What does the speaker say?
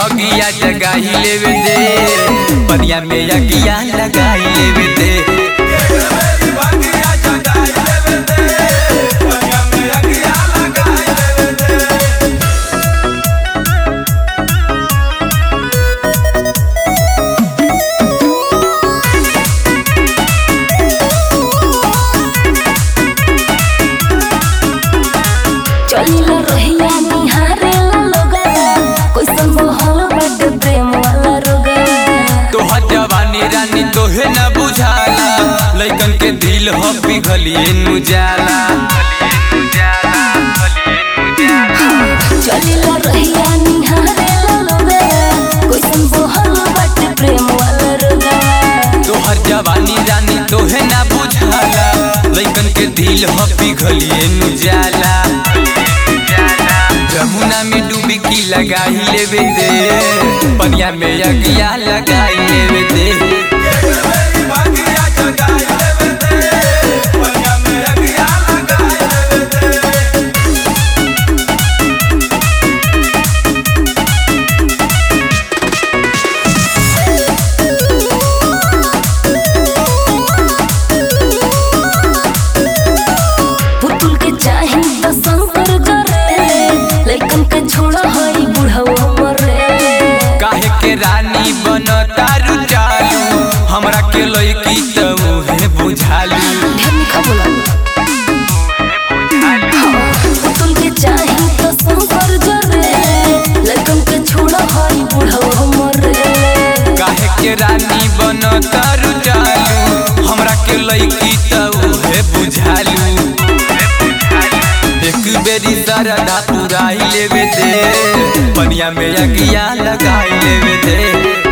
भगिया जगाई लेवे दे पनिया में अगिया लगाई लेवे दे चलिला रहिया निहारेला लोगवा कैसन मोहल बाटे प्रेम वाला रोगवा तोहर जवानी रानी तोहे न बुझाला लइकन के दिल हो पिघलिए नु जाला चलिला रहिया निहारेला लोगवा कैसन मोहल बाटे प्रेम वाला रोगवा तोहर जवानी रानी तोहे न बुझाला लइकन के दिल हो पिघलिए नु जाला जमुना में डुबकी लगाई लेवे दे पनिया में अगिया लगाई लेवे दे पुतुल के चाही त शंकर जरे लइकन के छोड़ा हई बुढ़वा मरे काहे के रानी बन तारू चालू हमरा के लइकी त उहे बुझालू ढेर निखा बोला पुतुल के चाही त शंकर जरे लइकन के छोड़ा हई बुढ़वा मरे काहे के रानी बन तारू चालू हमरा के लइकी त उहे बुझालू एक बेरी सरदा पुराई लेवे दे पनिया में अगिया लगाई लेवे दे